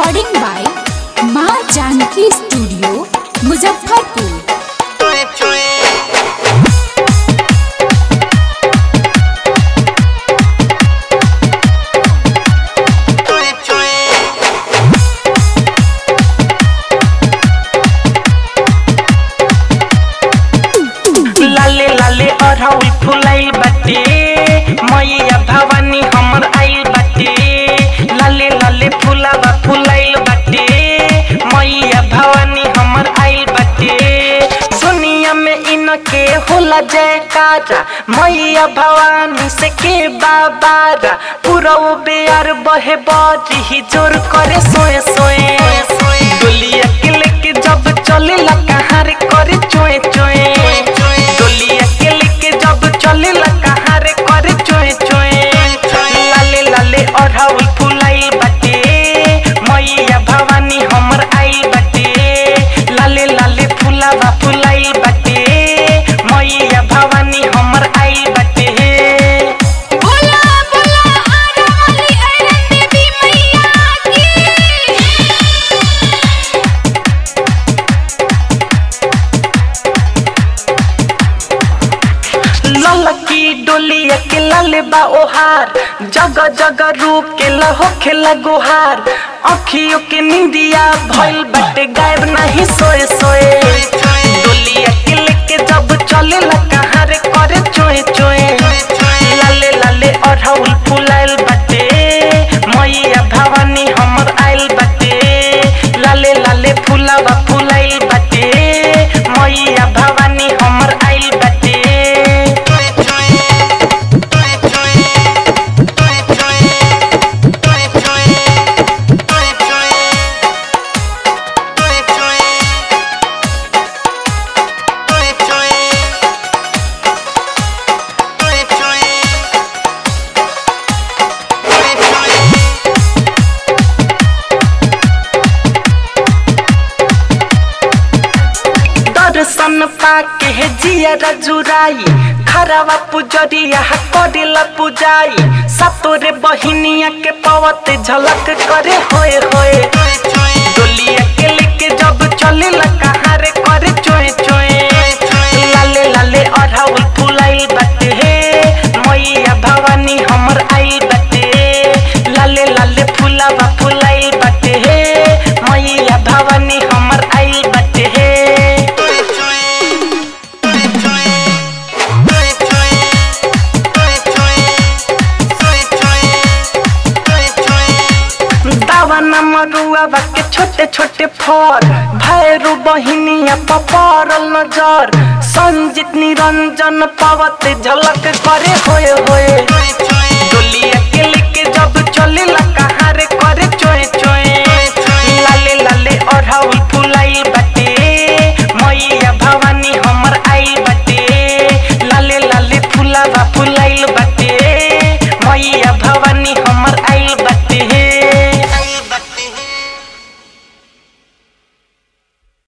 recording by माँ Janaki studio Muzaffarpur लाले लाले अरहुल फुलाइल बाटे मैया भवानी हमर आइल बाटे लाले लाले फुलावा फुलाइल बाटे मैया भवानी हमर आइल बाटे दुनिया में इनके होला जयकारा मैया भवानी से के बाबारा पूरा बेयर बहे बजी जोर करे सोए सोए डोलिया के लेके जब चले ला कहाँ रे करे चोए चोए डोलिया के लेके जब चले ला कहाँ रे करे चोए चोए लाले लाले अढ़ाउल फुलाइल बाटे मैया भवानी हमर आइल बाटे लाले लाले फुलावा फुलाइल बाटे मैया भवानी हमर आइल बाटे बोला बोला आरा वाली अरन देवी मैया की ललकी डोलिया के लाले बा ओहार जग जग रूप के लहो खेला गुहार अखियों के निंदिया भइल बाटे गायब नहीं सोए सोए डोलिया के लेके जब चले ला कहाँ रे करे चोए चोए लाले लाले अढ़ौल फुलाइल बाटे मैया भवानी हमर आइल बाटे लाले लाले फुलावा फुलाइल बाटे मैया भवानी हमर आइल बाटे दर्शन पाके हे जिया जुराई खरावा पुजरिया करेला पुजाई सतोरे बहिनिया के पवत झलक करे होए होए डोलिया के लेके जब चले ला कहाँ रे करे चोए चोए लाले लाले अढ़ाउल फुलाइल बाटे हे मैया भवानी हमर आइल बाटे लाले लाले फुलावा फुलाइल बाटे हे मैया भवानी हमर आइल बाटे हे दावा नमरुआ के छोटे छोटे फर भैरू बहिनिया पपरल नजर संजीत निरंजन पवत झलक करे होए होए डोलिया